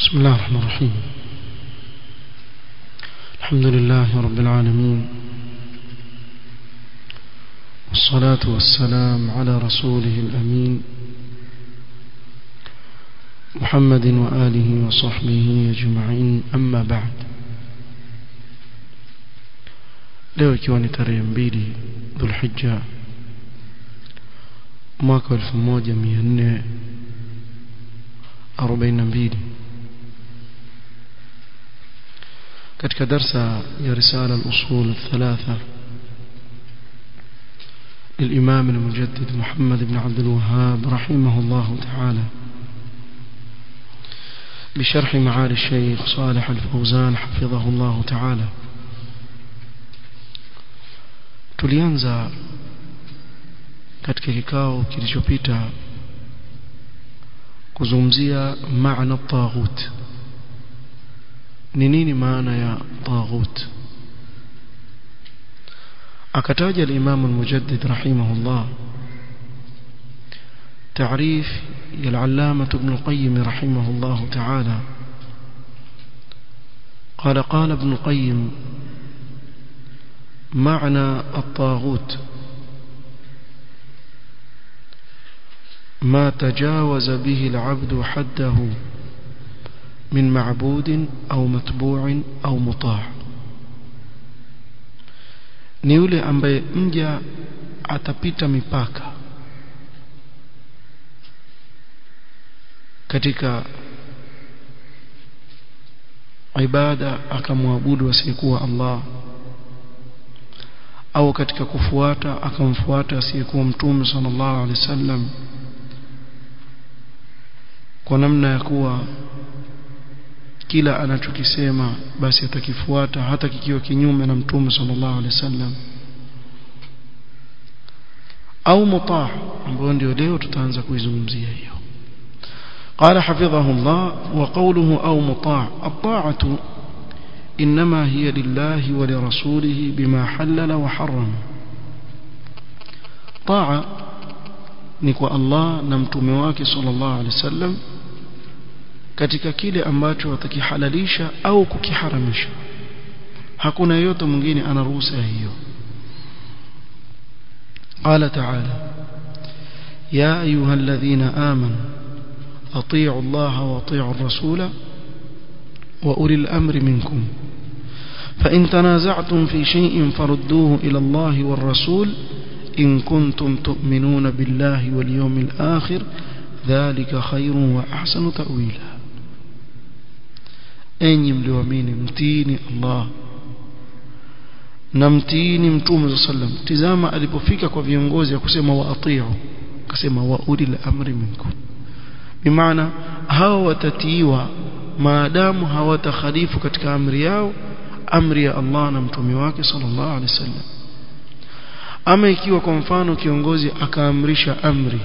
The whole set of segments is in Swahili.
بسم الله الرحمن الرحيم الحمد لله رب العالمين والصلاة والسلام على رسوله الأمين محمد وآله وصحبه أجمعين أما بعد leo ikiwa ni tarehe mbili dhulhijja mwaka wa 1442 katika darsa ya risala al-usul الثلاثه للإمام المجدد محمد بن عبد الوهاب رحمه الله تعالى بشرح معالي الشيخ صالح الفوزان حفظه الله تعالى tulianza katika kikao kilichopita kuzungumzia maana taghut ni nini maana ya taghut akataja al-Imam al-Mujaddid rahimahullah تعريف العلامة ابن القيم رحمه الله تعالى قال قال ابن القيم معنى الطاغوت ما تجاوز به العبد حده من معبود أو متبوع أو مطاع ni yule ambaye mja atapita mipaka katika ibada akamwabudu asiyekuwa Allah au katika kufuata akamfuata asiyekuwa mtume sallallahu alaihi wasallam kwa namna ya kuwa kila anachokisema basi atakifuata hata kikiwa kinyume na mtume sallallahu alaihi wasallam au mutaa ambayo ndio leo tutaanza kuizungumzia hiyo قال حفظه الله وقوله أو مطاع الطاعة إنما هي لله ولرسوله بما حلل وحرم طاعة نكوى الله نمتمواك صلى الله عليه وسلم katika kile ambacho watakihalalisha au kukiharamisha hakuna yote mwingine ana ruhusa hiyo قال تعالى يا أيها الذين آمنوا أطيعوا الله وأطيعوا الرسول وأولي الأمر منكم فإن تنازعتم في شيء فردوه إلى الله والرسول إن كنتم تؤمنون بالله واليوم الآخر ذلك خير وأحسن تأويلا enyi mlioamini mtiini Allah na mtiini mtume sallam tizama alipofika kwa viongozi ya kusema waatiu akasema wa ulil amri minkum bimaana hao watatiiwa maadamu hawatakhalifu katika amri yao amri ya Allah na mtume wake sallallahu alaihi wasallam ama ikiwa kwa mfano kiongozi akaamrisha amri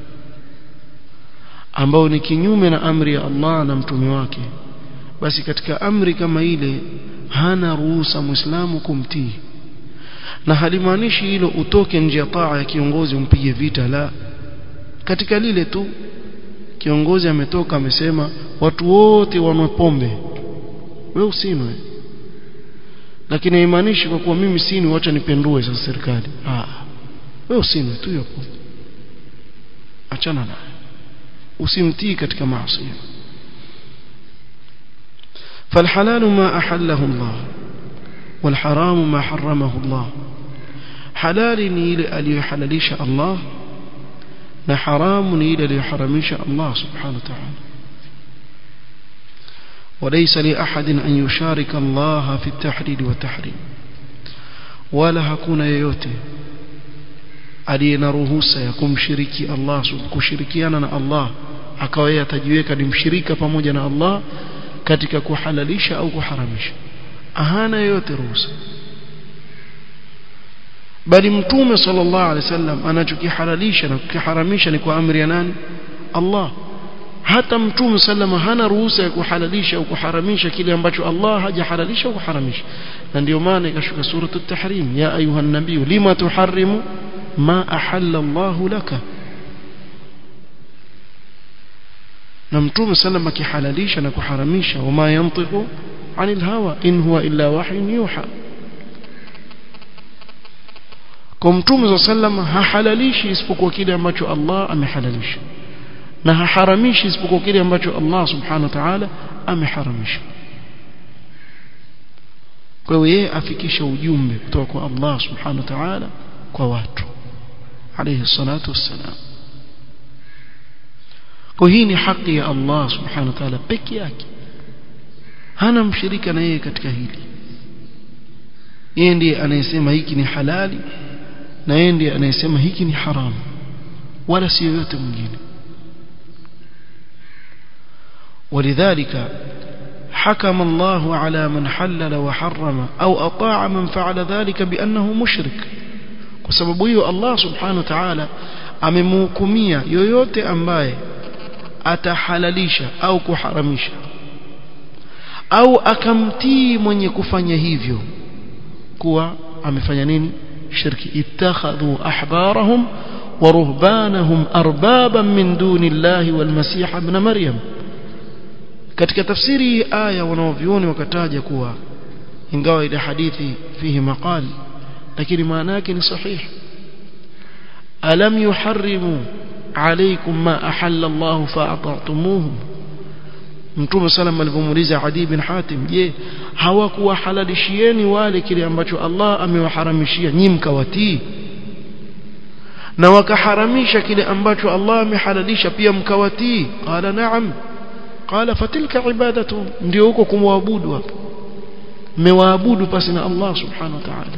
ambao ni kinyume na amri ya Allah na mtume wake basi katika amri kama ile hana ruhusa muislamu kumtii na halimaanishi hilo utoke nje ya taa ya kiongozi umpige vita la katika lile tu kiongozi ametoka amesema watu wote wanwe pombe wewe usinwe lakini haimaanishi kwa kuwa mimi sini wacha nipendue sasa serikali ah wewe usinwe tu hapo achana naye usimtii katika maasi فالحلال ما أحله الله والحرام ما حرمه الله حلال نيل أليحلليش الله na haramu ni ile aliyoharamisha Allah subhanahu wa ta'ala وليس لأحد أن يشارك الله في التحليل والتحريم ولا hakuna yeyote aliye na ruhusa ya kumshiriki Allah kushirikiana na Allah akawa yeye atajiweka ni mshirika pamoja na Allah katika kuhalalisha au kuharamisha hana yeyote ruhusa bali mtume sallallahu alaihi wasallam anachokihalalisha na kukiharamisha ni kwa amri ya nani Allah hata mtume sallama hana ruhusa ya kuhalalisha au kuharamisha kile ambacho Allah hajahalalisha au kuharamisha na ndio maana ikashuka suratu at-tahrim ya ayuha nabii lima tuharrimu ma ahalla Allah laka na mtume sallam akihalalisha na kuharamisha wama yantiqu anil hawa in huwa illa wahyun yuha kwa mtume sallam hahalalishi isipokuwa kile ambacho Allah amehalalisha na haharamishi isipokuwa kile ambacho Allah subhanahu wa ta'ala ameharamisha kwa hiyo yeye afikisha ujumbe kutoka kwa Allah subhanahu wa ta'ala kwa watu alayhi salatu wassalam kwa hii ni haki ya Allah subhanahu wa ta'ala peke yake hana mshirika na yeye katika hili yeye ndiye anayesema hiki ni halali na yeye ndiye anayesema hiki ni haramu wala si yoyote mwingine ولذلك حكم الله على من حلل وحرم أو أطاع من فعل ذلك بأنه مشرك وسبب hiyo Allah subhanahu wa ta'ala amemhukumia yoyote ambaye atahalalisha au kuharamisha au akamtii mwenye kufanya hivyo kuwa amefanya nini shirki ittakhadhu ahbarahum wa ruhbanahum arbaban min dunillahi wal masih ibn maryam katika tafsiri aya wanaovioni wakataja kuwa ingawa ile hadithi fihi maqal lakini maana yake ni sahihi alam yuharrimu alaykum ma ahalla Allah fa'ata'tumuhum Mtume sallam alipomuuliza Adi bin Hatim je hawakuwahalalishieni wale kile ambacho Allah amewaharamishia nyinyi mkawatii na wakaharamisha kile ambacho Allah amehalalisha pia mkawatii qala na'am qala fatilka ibadatu ndio huko kumwabudu hapo mmewaabudu pasi na Allah subhanahu wa ta'ala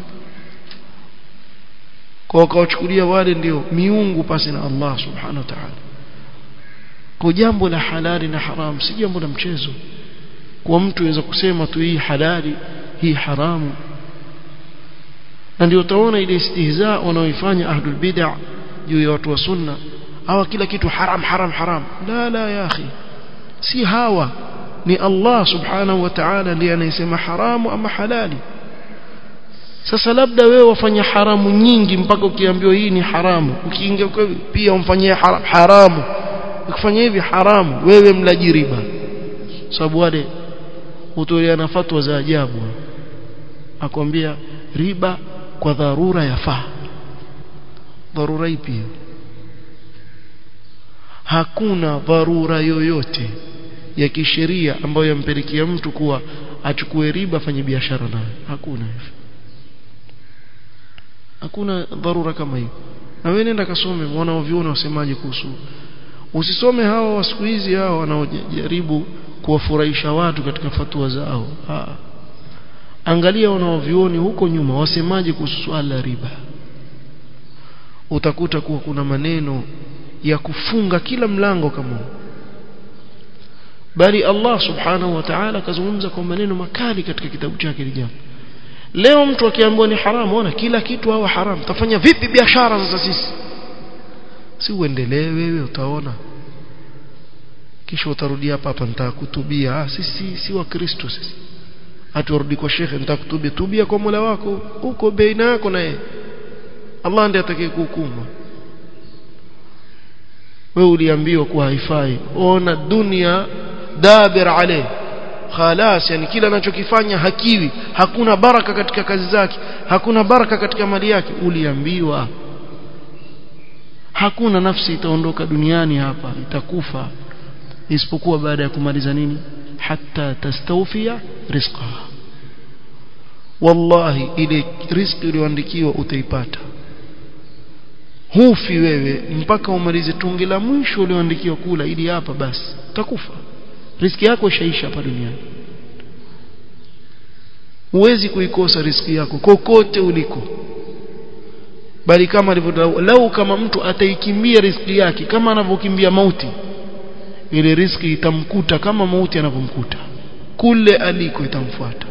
kwa wakawachukulia wale ndio miungu pasi na Allah subhanahu wa ta'ala kwa jambo la halali na haramu si jambo la mchezo kwa mtu aweza kusema tu hii halali hii haramu na ndio utaona ile istihza wanaoifanya ahlul bid'ah juu ya watu wa sunna hawa kila kitu haram haram haram la la ya akhi si hawa ni Allah subhanahu wa ta'ala ndiye anayesema haramu ama halali sasa labda wewe wafanya haramu nyingi mpaka ukiambiwa hii ni haramu ukiingia pia umfanyie haram, haramu ukifanya hivi haramu wewe mlaji riba sababu wale hutoleana fatwa za ajabu akwambia riba kwa dharura yafaa dharura ipi hakuna dharura yoyote ya kisheria ambayo yampelekea mtu kuwa achukue riba afanye biashara nayo hakuna hivyo hakuna dharura kama hiyo na wewe nenda kasome wanaoviona wasemaje kuhusu usisome hawa wa siku hizi hao wanaojaribu kuwafurahisha watu katika fatua zao ha. angalia wanaovioni huko nyuma wasemaje kuhusu swala la riba utakuta kuwa kuna maneno ya kufunga kila mlango kama bali Allah subhanahu wa ta'ala kazungumza kwa maneno makali katika kitabu chake lijambo leo mtu akiambiwa ni haramu ona kila kitu hawa haramu tafanya vipi biashara sasa sisi si uendelee wewe utaona kisha utarudi hapa hapa nitakutubia ah sisi si wa Kristo sisi aturudi kwa shekhe nitakutubia tubia kwa Mola wako huko baina yako na yeye Allah ndiye atakayekuhukumu wewe uliambiwa kuwa haifai ona dunia dabir alayhi khalas yani kila anachokifanya hakiwi hakuna baraka katika kazi zake hakuna baraka katika mali yake uliambiwa hakuna nafsi itaondoka duniani hapa itakufa isipokuwa baada ya kumaliza nini hatta tastawfia rizqaha wallahi ile riziki iliyoandikiwa utaipata hufi wewe mpaka umalize tungi la mwisho ulioandikiwa kula ili hapa basi utakufa riziki yako ishaisha hapa duniani huwezi kuikosa riziki yako kokote uliko bali kama alivyo lau kama mtu ataikimbia riziki yake kama anavyokimbia mauti ile riziki itamkuta kama mauti anavyomkuta kule aliko itamfuata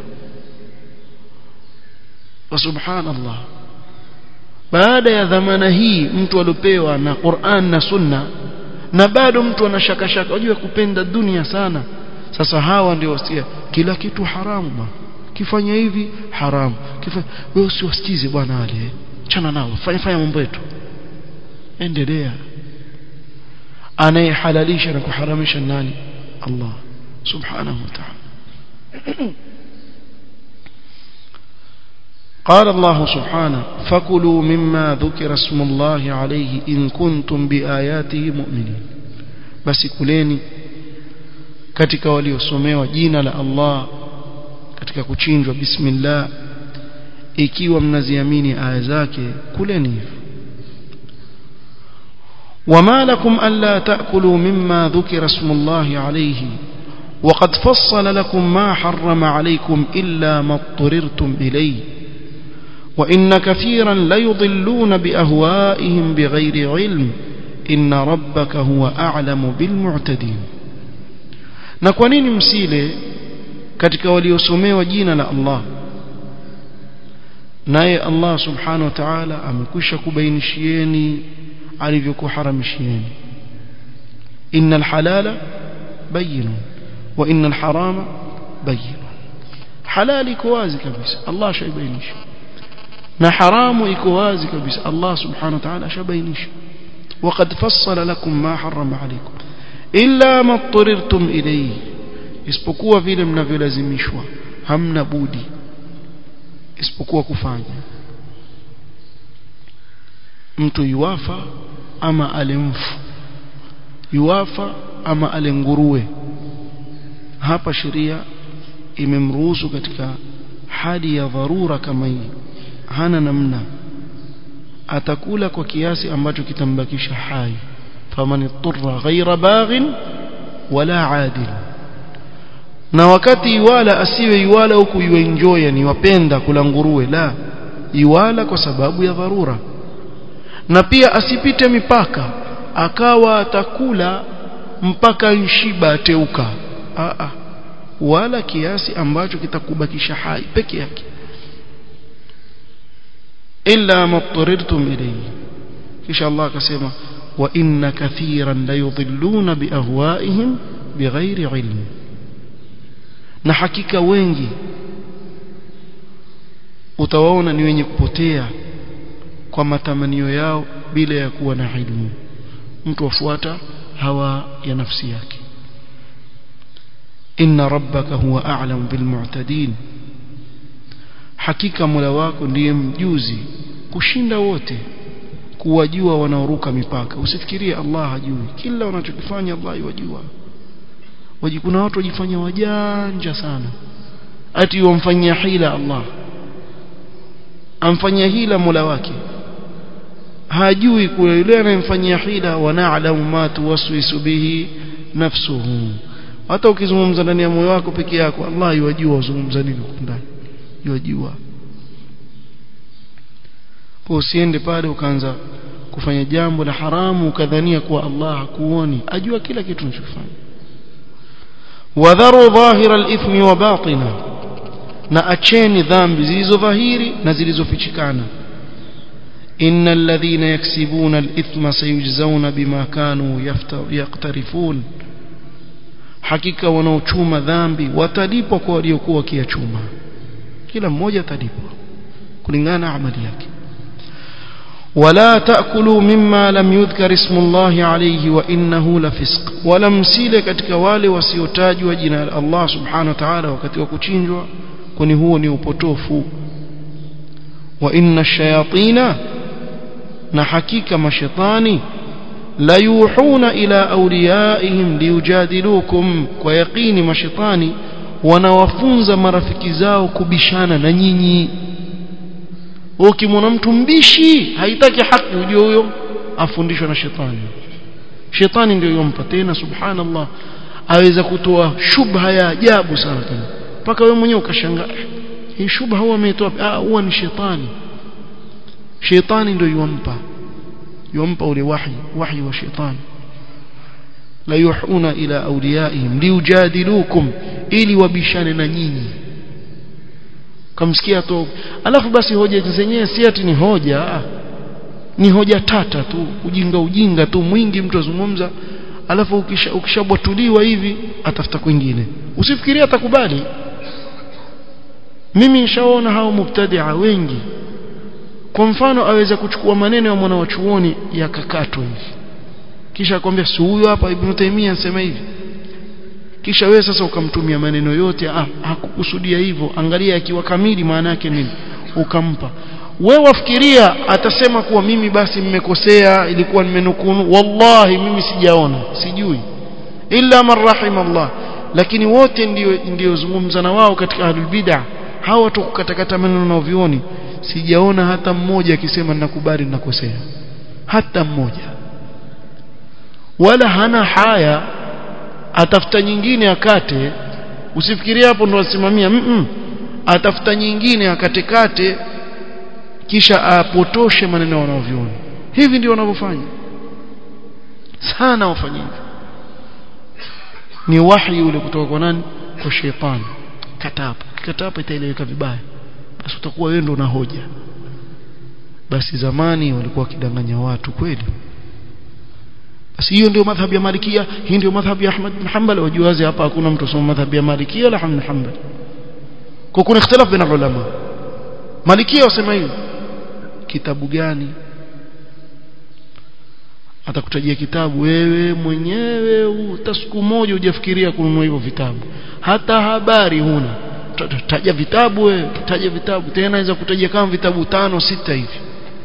wa subhanallah baada ya dhamana hii mtu aliopewa na Qur'an na Sunna na bado mtu anashaka shaka unajua kupenda dunia sana sasa hawa ndio wasia kila kitu haramu bwana kifanya hivi haramu kifanya wewe usiwasikize bwana wale chana nao fanya fanya mambo yetu endelea anayehalalisha na kuharamisha nani Allah subhanahu wa ta'ala قال الله سبحانه فكلوا مما ذكر اسم الله عليه إن كنتم بآياته مؤمنين بس كلeni katika waliosomewa jina la Allah katika kuchinjwa bismillah ikiwa mnaziamini aya zake kuleni hivyo وما لكم ألا تأكلوا مما ذكر اسم الله عليه وقد فصل لكم ما حرم عليكم إلا ما اضطررتم إليه وإن كثيرا ليضلون بأهوائهم بغير علم إن ربك هو أعلم بالمعتدين na kwa nini msile katika waliosomewa jina la Allah naye Allah subhanahu wa ta'ala amekwisha kubainishieni alivyokuharamishieni innal halala bayyin wa innal harama bayyin halali iko wazi kabisa Allah shaibainisha na haramu iko wazi kabisa Allah subhanahu wa ta'ala shabainisha وقد فصل لكم ما حرم عليكم إلا ما اضطررتم إليه isipokuwa vile mnavyolazimishwa hamna budi isipokuwa kufanya mtu yuwafa ama alemfu yuwafa ama alenguruwe hapa sheria imemruhusu katika hali ya dharura kama hii hana namna atakula kwa kiasi ambacho kitambakisha hai faman ittara ghaira baghin wala adil na wakati iwala asiwe iwala huku yuenjoy yani wapenda kula nguruwe la iwala kwa sababu ya dharura na pia asipite mipaka akawa atakula mpaka nshiba ateuka a a wala kiasi ambacho kitakubakisha hai peke yake illa mattarirtum ilayhi kisha Allah akasema wa inna kathiran la yudhilluna biahwaihim bighairi ilm na hakika wengi utawaona ni wenye kupotea kwa matamanio yao bila ya kuwa na ilmu mtu afuata hawa ya nafsi yake inna rabbaka huwa a'lam bil mu'tadin hakika Mola wako ndiye mjuzi kushinda wote kuwajua wanaoruka mipaka usifikirie Allah hajui kila wanachokifanya Allah yajua waji kuna watu wajifanya wajanja sana ati wamfanyia hila Allah amfanyia hila Mola wake hajui kuwa yule anayemfanyia hila wa na'lamu ma tuwaswisu bihi nafsuhu hata ukizungumza ndani ya moyo wako peke yako Allah yajua uzungumza nini ndani yajua kwa usiende pale ukaanza kufanya jambo la haramu ukadhania kuwa Allah hakuoni ajua kila kitu unachofanya wadharu dhahira al-ithmi wa batina na acheni dhambi zilizo dhahiri na zilizofichikana innal ladhina yaksibuna al-ithma sayujzauna bima kanu yaqtarifun hakika wanaochuma dhambi watalipwa kwa waliokuwa wakiyachuma kila mmoja atalipwa kulingana na amali yake ولا تأكلوا مما لم يذكر اسم الله عليه وإنه لفسق ولا msile katika wale wasiotajwa jina la Allah subhanahu wa ta'ala wakati wa kuchinjwa kwani huo ni upotofu wa inna ash-shayatina na hakika mashaitani la yuhuna ila awliyaihim liyujadilukum kwa yaqini mashaitani wanawafunza marafiki zao kubishana na nyinyi ukimwona mtu mbishi haitaki haki ujue huyo afundishwa na shetani shetani ndio yompa tena subhanallah aweza kutoa shubha ya ajabu sana tena mpaka wewe mwenyewe ukashangaa hii shubha huwa ametoa ah huwa ni shetani shetani ndio yompa yompa ule wahi wahi wa shetani la yuhuna ila awliyaihim liujadilukum ili wabishane na nyinyi kamsikia tu alafu basi hoja zenyewe si ati ni hoja ni hoja tata tu ujinga ujinga tu mwingi mtu azungumza alafu ukisha ukishabwatuliwa hivi atafuta kwingine usifikirie atakubali mimi nishaona hao mubtadia wengi kwa mfano aweza kuchukua maneno ya mwana wa chuoni yakakatwa hivi kisha akwambia si huyo hapa Ibn Taymiyyah anasema hivi kisha wewe sasa ukamtumia maneno yote ah hakukusudia hivyo angalia akiwa kamili maana yake nini ukampa wewe wafikiria atasema kuwa mimi basi mmekosea ilikuwa nimenukunu wallahi mimi sijaona sijui illa man rahim Allah lakini wote ndio ndio zungumza na wao katika ahlul bid'ah hawa watu kukatakata maneno na vioni sijaona hata mmoja akisema ninakubali ninakosea hata mmoja wala hana haya atafuta nyingine akate usifikirie hapo ndo asimamia mm -mm. atafuta nyingine akatekate kisha apotoshe maneno wanaoviona hivi ndio wanavyofanya sana wafanya hivyo ni wahi ule kutoka kwa nani kwa shetani katapa katapa itaeleweka vibaya basi utakuwa wewe ndo na hoja basi zamani walikuwa wakidanganya watu kweli basi hiyo ndio madhhabu ya Malikia hii ndio madhhabu ya Ahmad bin Hanbal wajuazi hapa hakuna mtu soma madhhabu ya Malikia wala Ahmad bin Hanbal kwa kuna ikhtilaf baina ulama Malikia wasema hivi kitabu gani atakutajia kitabu wewe mwenyewe hata siku moja hujafikiria kununua hivyo vitabu hata habari huna taja vitabu wewe taja vitabu tena naweza kutajia kama vitabu tano sita hivi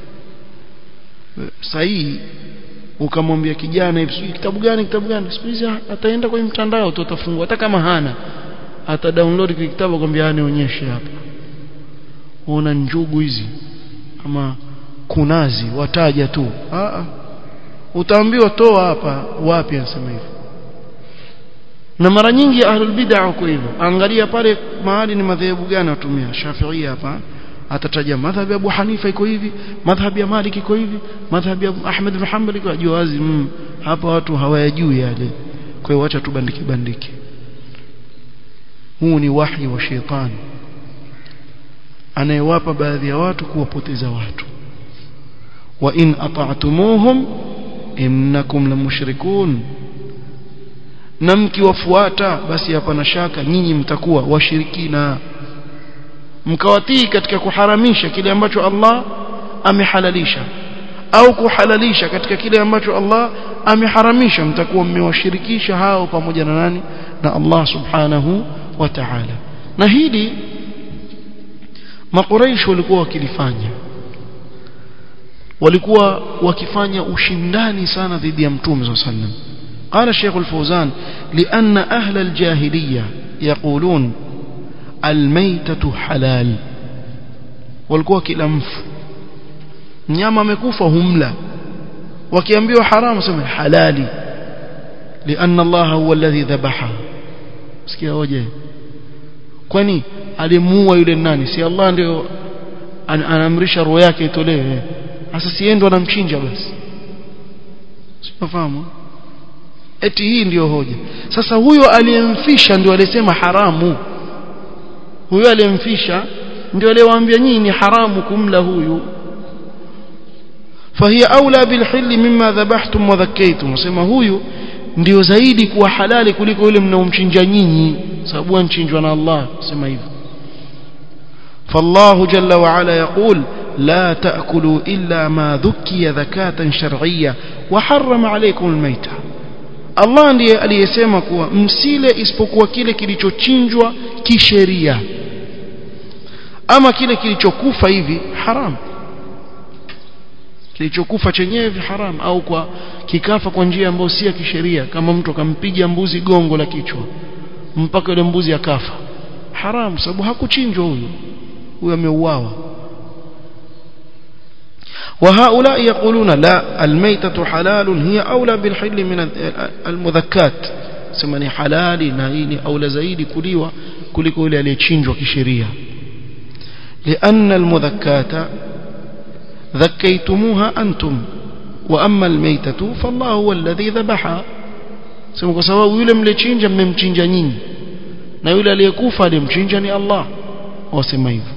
sahihi ukamwambia kijana hivi kitabu gani kitabu gani siku hizi ataenda kwenye mtandao tu atafungua hata kama hana ata download kile kitabu akwambia nionyeshe hapa una njugu hizi ama kunazi wataja tu a utaambiwa toa hapa wapi anasema hivyo na mara nyingi ahlul bid'ah wako hivyo angalia pale mahali ni madhehebu gani watumia Shafi'i hapa atataja madhhabi ya Abu Hanifa iko hivi madhhabi ya Malik iko hivi madhhabi ya Ahmad bin Hanbal iko juu wazi mm, hapa watu hawayajui yale kwa hiyo acha tubandike bandike huu ni wahi wa shetani anayewapa baadhi ya watu kuwapoteza watu wa in ata'tumuhum innakum lamushrikun na mkiwafuata basi hapana shaka nyinyi mtakuwa washirikina mkawatii katika kuharamisha kile ambacho Allah amehalalisha au kuhalalisha katika kile ambacho Allah ameharamisha mtakuwa mmewashirikisha hao pamoja na nani na Allah subhanahu wa ta'ala na hili makuraish walikuwa wakilifanya walikuwa wakifanya ushindani sana dhidi ya mtume صلى الله عليه وسلم قال الشيخ الفوزان لأن أهل الجاهلية يقولون الميتة حلال walikuwa kila mfu mnyama amekufa humla wakiambiwa haramu sema halali لأن الله هو الذي ذبحها sikia hoje kwani alimuua yule nani si Allah ndio anaamrisha roho yake itolewe sasa si ndo anamchinja basi sifahamu eti hii ndiyo hoja sasa huyo aliyemfisha ndio alisema haramu huyo aliyemfisha ndio aliyewaambia nyinyi ni haramu kumla huyu فهي أولى بالحل مما ذبحتم وذكيتم وسما huyu ndio zaidi kuwa halali kuliko yule mnaomchinja nyinyi sababu anchinjwa na Allah sema hivyo فالله جل وعلا يقول لا تأكلوا إلا ما ذكي ذكاة شرعية وحرم عليكم الميتة Allah ndiye aliyesema kuwa msile isipokuwa kile kilichochinjwa kisheria ama kile kilichokufa hivi haram kilichokufa chenyewe haram au kwa kikafa kwa njia ambayo si ya kisheria kama mtu akampiga mbuzi gongo la kichwa mpaka yule mbuzi akafa haram sababu hakuchinjwa huyo huyo ameuawa وهؤلاء يقولون لا الميتة حلال هي أولى بالحل من المذكات سمني حلال نهيني أولى زيد كليوة كلكو إلى ليتشينجوا كشرية لأن المذكات ذكيتموها أنتم وأما الميتة فالله هو الذي ذبحها sema kwa sababu yule mlechinja mmemchinja nyinyi na yule aliyekufa alimchinja ni Allah wasema hivyo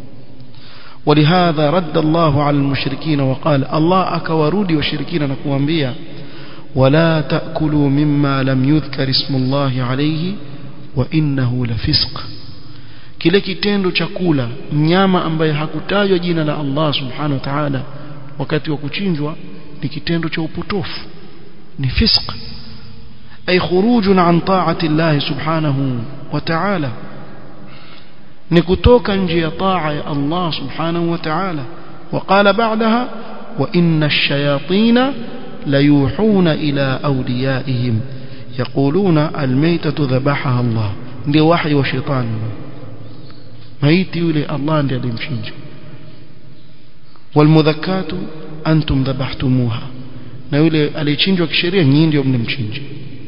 ولهذا رد الله على المشركين وقال الله أكورودي وشركين نكوانبيا ولا تأكلوا مما لم يذكر اسم الله عليه وإنه لفسق kile kitendo cha kula mnyama ambaye hakutajwa jina la Allah subhanahu wa ta'ala wakati wa kuchinjwa ni kitendo cha upotofu ni fisq ay khurujun an ta'ati Allah subhanahu wa ta'ala ni kutoka nje ya taa ya Allah subhanahu wa ta'ala وقال بعدها وإن الشياطين ليوحون إلى أوليائهم يقولون الميتة ذبحها الله ndio wahi wa shetani maiti yule Allah ndiye alimchinja walmudhakkatu antum dhabahtumuha na yule aliyechinjwa kisheria nyinyi ndio mlimchinja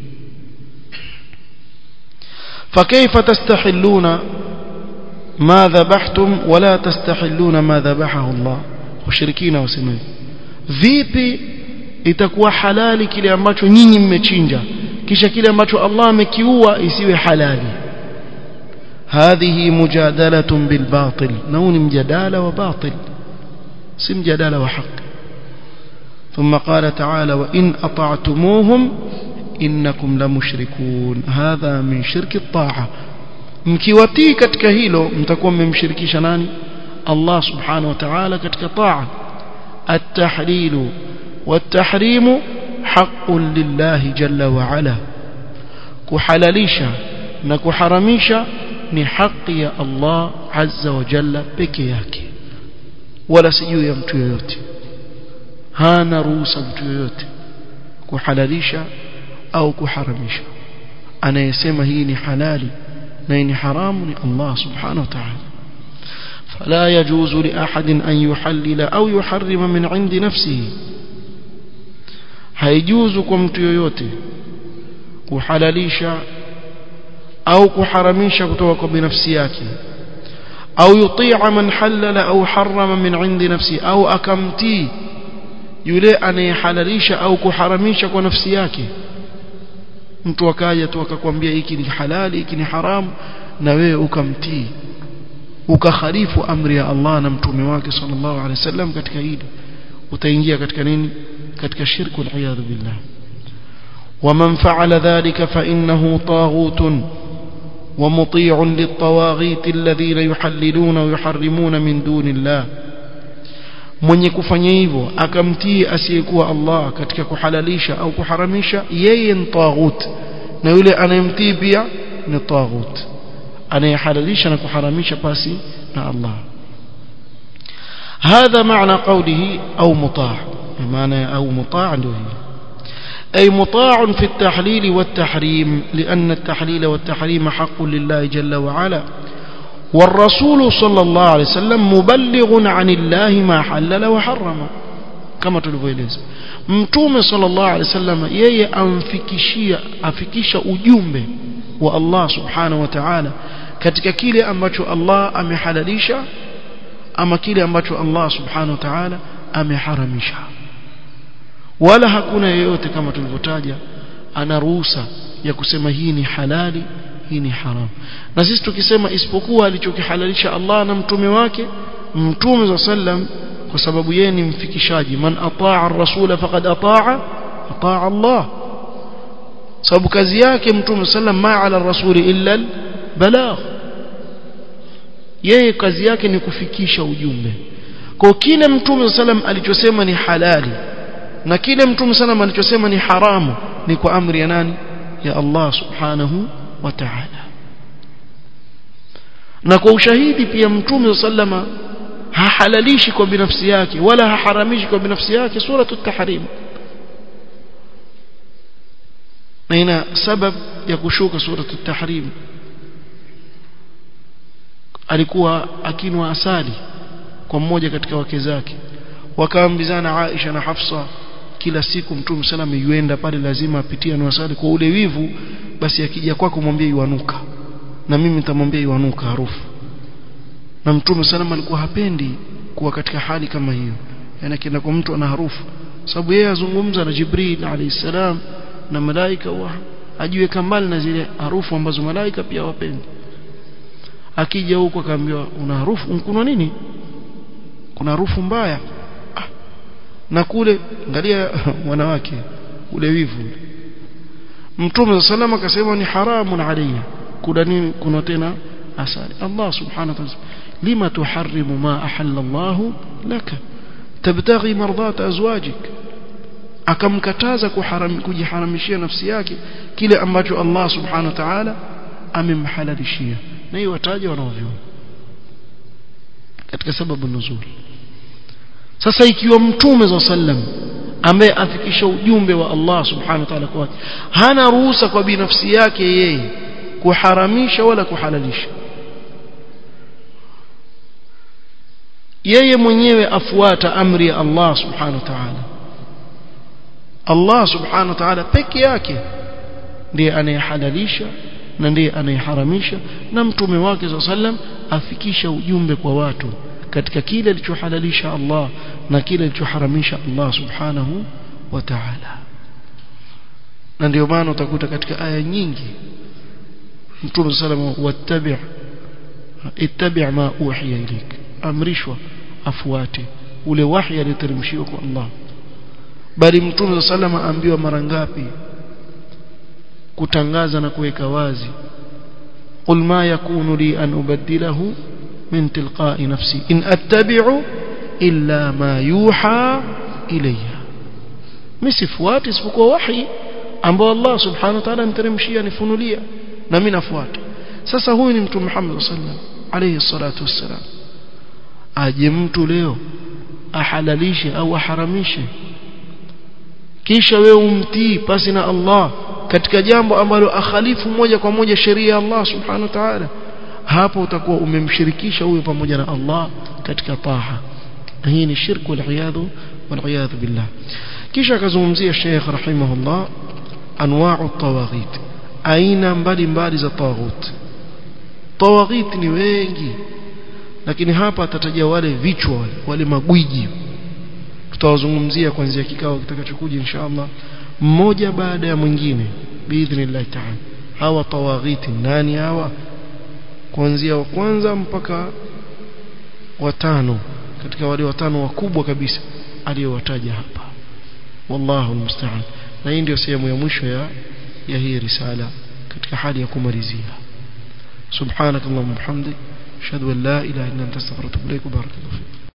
فكيف تستحلون ما ذبحتم ولا تستحلون ما ذبحه الله washirikina wasema vipi itakuwa halali kile ambacho nyinyi mmechinja kisha kile ambacho Allah amekiua isiwe halali هذه مجادلة بالباطل نون مجادلة وباطل سم جدالة وحق ثم قال تعالى وإن أطعتموهم إنكم لمشركون هذا من شرك الطاعة mkiwatii katika hilo mtakuwa mmemshirikisha nani Allah subhanahu wa ta'ala katika taa at-tahlil wat-tahrim haqqun lillahi jalla wa ala kuhalalisha na kuharamisha ni haki ya Allah azza wa jalla peke yake wala si juu ya mtu yoyote hana ruhusa mtu yoyote kuhalalisha au kuharamisha anayesema hii ni halali na hii ni haramu ni Allah subhanahu wa ta'ala فلا يجوز لأحد أن يحلل أو يحرم من عند نفسه haijuzu kwa mtu yoyote kuhalalisha au kuharamisha kutoka kwa binafsi yake au yutia man halala au harama min indi nafsi au akamtii yule anayehalalisha au kuharamisha kwa nafsi yake mtu akaja tu akakwambia hiki ni halali hiki ni haramu na wewe ukamtii ukakhalifu amri ya Allah na mtume wake sallallahu alaihi wasallam katika hili utaingia katika nini katika shirku al-iyadhu billah ومن فعل ذلك فإنه طاغوت ومطيع للطواغيت الذين يحللون ويحرمون من دون الله mwenye kufanya hivyo akamtii asiyekuwa Allah katika kuhalalisha au kuharamisha yeye ni taghut na yule anayemtii pia ni taghut anayehalalisha na kuharamisha pasi na Allah هذا معنى قوله أو مطاع معنى أو مطاع ndio أي مطاع في التحليل والتحريم لأن التحليل والتحريم حق لله جل وعلا والرسول صلى الله عليه وسلم مبلغ عن الله ما حلل وحرم كما tulivyoeleza mtume sallallahu alaihi wasallam yeye amfikishia afikisha ujumbe wa Allah subhanahu wa ta'ala katika kile ambacho Allah amehalalisha ama kile ambacho Allah subhanahu wa ta'ala ameharamisha wala hakuna yeyote kama tulivyotaja ana ruhusa ya kusema hii ni halali hii ni haramu na sisi tukisema isipokuwa alichokihalalisha Allah na mtume wake mtume za sallam kwa sababu yeye ni mfikishaji man ataa ar-rasula faqad ataa ataa Allah sababu kazi yake mtume sallam ma ala rasuli illa balagh yeye kazi yake ni kufikisha ujumbe kwa kile mtume sallam alichosema ni halali na kile mtume sallam alichosema ni haramu ni kwa amri ya nani ya Allah subhanahu wa ta'ala na kwa ushahidi pia mtume sallama hahalalishi kwa binafsi yake wala haharamishi kwa binafsi yake suratu at-tahrim na ina sabab ya kushuka suratu at-tahrim alikuwa akinwa asali kwa mmoja katika wake zake wakaambizana Aisha na Hafsa kila siku mtume sallam yuenda pale lazima apitie na asali kwa ule wivu basi akija kwako mwambie iwanuka na mimi nitamwambia iwanuka harufu na mtume sallam alikuwa hapendi kuwa katika hali kama hiyo yani akienda kwa mtu ana harufu sababu yeye azungumza na Jibril alayhi salam na malaika wa ajiweka mbali na zile harufu ambazo malaika pia wapendi akija huko akaambiwa una harufu kuna nini kuna harufu mbaya ah. na kule angalia wanawake ule wivu mtume sallam akasema ni haramun alayya kuna nini kuna tena asali Allah subhanahu wa ta'ala lima tuharrimu ma ahalla Allah laka tabtaghi mardat azwajik akamkataza kuharam, kujiharamishia nafsi yake kile ambacho Allah subhanahu wa ta'ala amemhalalishia na hiyo wataja wanaovyona katika sababu nuzuri sasa ikiwa mtume za sallam ambaye afikisha ujumbe wa Allah subhanahu wa ta'ala kwa hana ruhusa kwa binafsi yake yeye kuharamisha wala kuhalalisha yeye mwenyewe afuata amri ya Allah subhanahu wa ta'ala Allah subhanahu wa ta'ala peke yake ndiye anayehalalisha na ndiye anayeharamisha na mtume wake sallam afikisha ujumbe kwa watu katika kile alichohalalisha Allah na kile alichoharamisha Allah subhanahu wa ta'ala na ndio maana utakuta katika aya nyingi mtume sallam wattabi' ittabi' ma uhiya ilayk amrishwa afuate ule wahi aliteremshiwa kwa Allah bali mtume sallam aambiwa mara ngapi kutangaza na kuweka wazi qul ma yakunu li an ubaddilahu min tilqa'i nafsi in attabi'u illa ma yuha ilayya misifuati isipokuwa wahi ambao Allah subhanahu wa ta'ala aniteremshia nifunulia na mimi nafuata sasa huyu ni mtume Muhammad sallam alayhi salatu wassalam aje mtu leo ahalalishe au aharamishe kisha wewe umtii pasi na Allah katika jambo ambalo akhalifu moja kwa moja sheria ya Allah subhanahu wa ta'ala hapo utakuwa umemshirikisha huyo pamoja na Allah katika taha hii ni shirku al-iyadhu wal-iyadhu billah kisha akazungumzia Sheikh rahimahullah anwa'u tawaghit aina mbalimbali za tawaghut tawaghit ni wengi lakini hapa atataja wale vichwa wale, wale magwiji tutawazungumzia kuanzia kikao kitakachokuja inshallah mmoja baada ya mwingine biidhnillah ta'ala hawa tawaghiti nani hawa kuanzia wa kwanza mpaka watano katika wale watano wakubwa kabisa aliyowataja hapa wallahu almusta'an na hii ndio sehemu ya mwisho ya ya hii risala katika hali ya kumalizia subhanakallahumma bihamdik ashhadu an la ilaha illa anta astaghfiruka wa atubu ilaik barakallahu